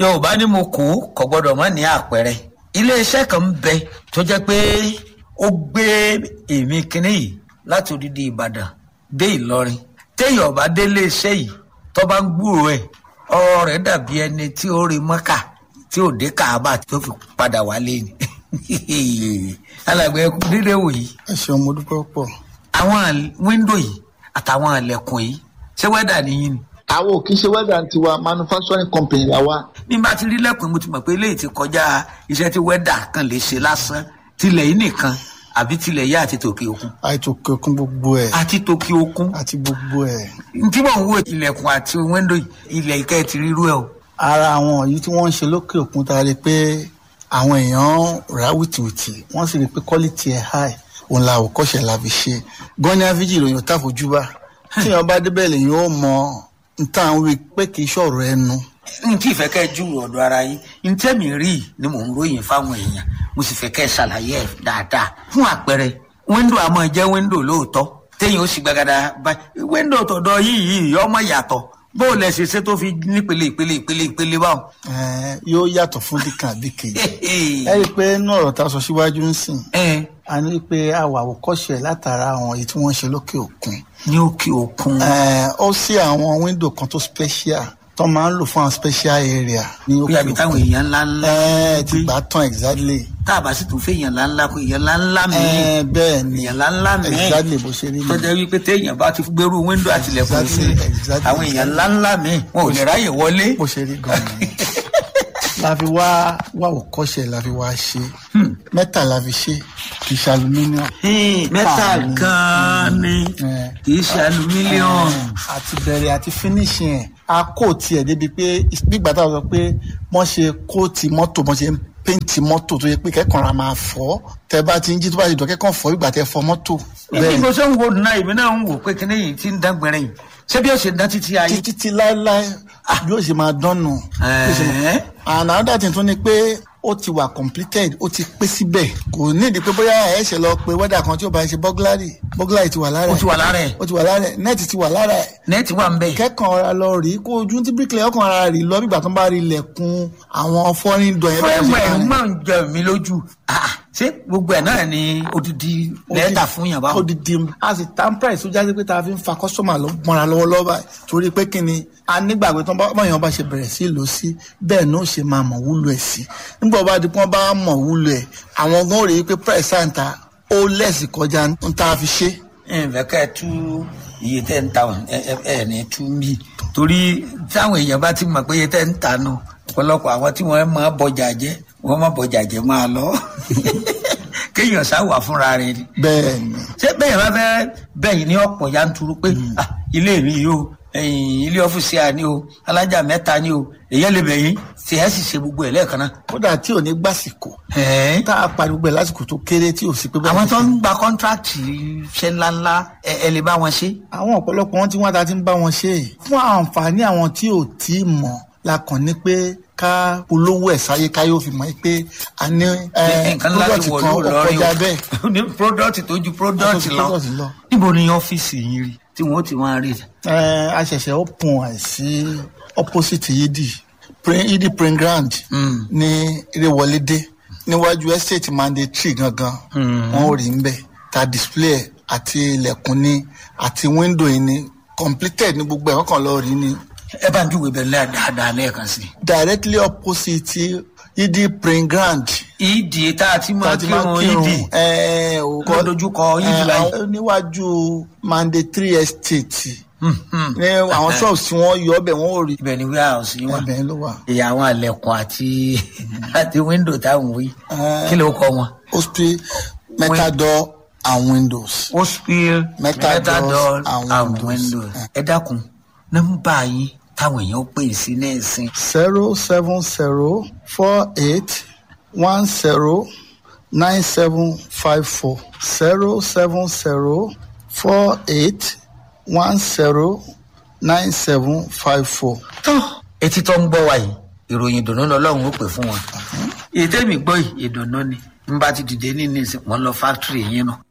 yorùbá ní mo kú kò gbọdọ̀ mọ́ ní àpẹẹrẹ iléeṣẹ́ kan ń bẹ tó jẹ́ pé ó gbé èmi kínní yìí láti odidi ìbàdàn dé ìlọrin téèyàn bá dé iléeṣẹ́ yìí tó bá ń gbúrò ẹ̀ ọ̀rọ̀ rẹ̀ dàbí ẹni tí ó rí mọ́kà tí ò dé káàbà tó fi padà wálé ni alàgbẹ̀ ẹkú dídé wò yìí ẹ ṣeun mo dúpẹ́ pọ̀. àwọn wíńdò yìí àtàwọn àlẹ̀kùn yìí ṣé wẹ́dà nìyí ni àwọn ò kì í ṣe wẹ́dà tiwa manufacturing company la wa. bí n bá ti rí lẹ́kùn mo ti mọ̀ pé eléyìí ti kọjá iṣẹ́ tí wẹ́dà kan lè ṣe lásán tilẹ̀ yìí nìkan àbí tilẹ̀ yá àti tòkè òkun àìtò kẹkún gbogbo ẹ̀ àti tòkè òkun àti gbogbo ẹ̀. tí mò ń wo ilẹ̀kùn àti wíńdò yìí ilẹ̀ ìkẹ́ ti rírú ẹ̀ o. ara àwọn yìí tí wọ́n ń ṣe lókè òkun ta rí pé àwọn èèyàn rà wìtìwìtì wọ́n sì rí pé quality ẹ̀ high òun la àwòkọ́ṣe la fi ṣe gọ́ni àfíjì ìròyìn ò tàfojúbà tí èèyàn bá débẹ̀ lèyìn ó mọ nta àwọn wí pé kì í ṣọ̀rọ̀ ẹnu. n tí ìfẹ́ kẹ́ ju ọ̀dọ̀ ara yín n tẹ́mi rí i ni mò ń ròyìn fáwọn èèyàn mo sì fẹ́ kẹ́ ṣàlàyé ẹ̀ dáadáa fún àpẹẹrẹ wíńdò àmọ́ jẹ́ wíńdò lóòótọ́ téèyàn ó sì gbàgàdà bá wíńdò tọ̀dọ̀ yìí yìí ọmọ yàtọ̀ bó o lẹ ṣe ṣe tó fi nípele ìpele ìpele ìpele báwọn. Ẹ̀ẹ́, yóò yàtọ̀ fún dìkan àbí kejì. ẹ rí i pé inú ọ̀rọ̀ tá a sọ síwájú ń sìn ẹ a ní pé a wà àwòkọ́ṣe látara àwọn èyí tí wọ́n ń ṣe lókè òkun. ní òkè òkun. Ẹ̀ẹ́, ó sí àwọn wíńdò kan tó special tó máa ń lò fún àwọn special area ní bí òkè àbí táwọn òkun. èèyàn ńlá ńlá Ẹ̀ẹ́, ti gbà tán exactly. tá a bá sì tún fẹ́ èèyàn ńlá ńlá kó èèyàn ńlá ńlá mi Ẹ̀ẹ́, bẹ́ẹ̀ ni èèyàn ńlá ńlá mi exactly bó ṣe rí tó mi. jẹ́ wípé téèyàn bá ti gbèrú wíńdò àtìlẹ̀kùn sí Exactly, exactly, àwọn èèyàn ńlá ńlá mi wọn ò lè ráyè wọlé. bó ṣe rí gan-an ni. la fi wá wá òkọ́ṣe la fi wá ṣe mẹ́ta la fi ṣe kì í ṣe aluminium. mẹ́ta Fàánù. gan-an ni Ẹ̀. kì í ṣe alumílíọ̀nù. àti bẹ̀rẹ̀ àti finishing ẹ̀ a kò tiẹ̀ débi pé nígbà tá a sọ pé wọ́n ṣe kóòtì mọ́tò wọ́n ṣe ń péǹtì mọ́tò tó yẹ pé kẹ́kọ̀ọ́ ra máa fọ́ tẹ bá ti ń jí tó bá ti dọ̀ kẹ́kọ̀ọ́ fọ́ ìgbà tẹ fọ mọ́tò. èmi kò sọ ń wo náà èmi náà ń wò pé kíní yìí ti ń dán gbẹrẹ yìí ṣé bí ó ṣe dán títí ayé. títí tí láéláé yóò ṣe máa dánù. Yóò ṣe máa- Ẹ̀ẹ́. and another thing tún ni pé ó ti wà completed ó ti pé síbẹ̀ kò ní ìdí pé bóyá ẹ̀ ṣe lọ pé wẹ́dà kan tí ó bá ṣe bọ́gláàrì bọ́gláàrì ti wà lára ó ẹ̀ ti wà lára ẹ̀ ó ti wà lára ẹ̀ nẹ́ẹ̀tì ti wà lára ẹ̀ nẹ́ẹ̀tì wà ń bẹ̀. kẹ́kàn ọ̀ra lọ rí kó ojú tí bíríkìlẹ̀ ọkàn ara rí lọ bígbà tó ń bá rí ilẹ̀kùn àwọn fọ́rin dọ̀ yẹn fúrẹ́mù ẹ̀ bẹ́ẹ̀ máa ń jẹ mí lójú. Ah, ṣé gbogbo ẹ̀ náà ni odidi lẹ́tà fún yàn báwọn. odidi a sì tán price tó jáde pé tá a fi ń fa kọ́sọ́mà lọ mọ́ra lọ́wọ́lọ́wọ́ báyìí torí pé kí ni a nígbàgbé tó ń bá báyọ̀ bá ṣe bẹ̀rẹ̀ sí lò sí bẹ́ẹ̀ náà ṣe máa mọ̀ wúlò ẹ̀ sí nígbà bá di pé wọ́n bá mọ̀ wúlò ẹ̀ àwọn gan rèé pé price àǹtà ó lẹ́sì kọjá ń tá a fi ṣe. ǹfẹ̀ kẹ́ ẹ tú iye tẹ́ ń ta ẹ ẹ- ẹ ní tú mí torí táwọn èèyàn bá ti mọ̀ pé iye tẹ́ ń ta nù ọ̀pọ̀lọpọ̀ àwọn tí wọ́n máa bọjà jẹ́ wọ́n máa bọjà jẹ́ máa lọ kéèyàn sá wà fúnra rẹ̀ ni bẹ́ẹ̀ ni ṣé bẹ́ẹ̀ bá fẹ́ bẹ́yìn ní ọ̀pọ̀ yanturu pé ah, ilé mi yìí o ẹ̀yìn ilé ọ́fíìsì à ní o alájà mẹ́ta ní o èyàn lè bẹ̀yìn tí ẹ̀ sì ṣe gbogbo ẹ̀ lẹ́ẹ̀kan náà. kódà tí ò ní gbàsìkò Ẹ̀ẹ́. tá a parí gbogbo ẹ̀ lásìkò tó kéré tí ò sí pé bá àwọn tó ń gba kọ́ńtrákìtì iṣẹ́ ńláńlá ẹ ẹ lè bá wọn ṣe. àwọn ọ̀pọ̀lọpọ̀ wọn tí wọ́n ta ti ń bá wọn ṣe é fún àǹfààní àwọn tí ò tí ì mọ̀ la kàn ní pé ká polówó ẹ̀ sáyé ká yóò fi mọ̀ pé a ní ẹ, nǹkan ńlá ti product wọ̀ kan ló ó lọ́rí kọjá bẹ́ẹ̀ o ní product tó ju product Ó ju lọ. product lọ. níbo ni ọ́fíìsì yín rí tí wọ́n ti máa rí. Ẹ, a ṣẹ̀ṣẹ̀ open ẹ̀ sí opposite yidi Prin- yidi print ground Mm. ní Ìrèwọlédé níwájú estate mandatory gangan wọn ò rí ń bẹ̀ ta display ẹ̀ àti ilẹ̀kùn ní àti window yìí ní completed ní gbogbo ẹ̀ kọ́kàn lọ́ọ́ rí ní ẹ bá ń júwe bẹ́ẹ̀ lẹ́ẹ̀ dáadáa lẹ́ẹ̀kan sí. directly opposite yidi print ground ìdí tá a ti máa tàti máa kírun ìdí kírun ẹ ò Ló dojúkọ Yidi báyìí. àwọn- níwájú mandatory estate ní àwọn shops tí wọ́n yọ ọbẹ̀ wọ́n ò rí ibẹ̀ ni warehouse yín wà. ẹbẹ̀ ló wà. ìyá àwọn àlẹ̀kùn àti àti window táwọn wí Eh. kí ló kọ wọn. hospital metal door and windows. hospital Metal doors and and windows. windows. ẹ dákun nọ́mbà yín táwọn èèyàn ó pè sí náà sí. zero seven zero four eight one zero nine seven five four zero seven zero four eight one zero nine seven five four. tó etí tó ń gbọ́ wa yìí ìròyìn ìdùnnú lọ́lọ́run ó pè fún wọn. ètè mi gbọ́ yìí ìdùnnú ni n bá ti dìde ní nísìn wọ́n lọ fáktírì yín nù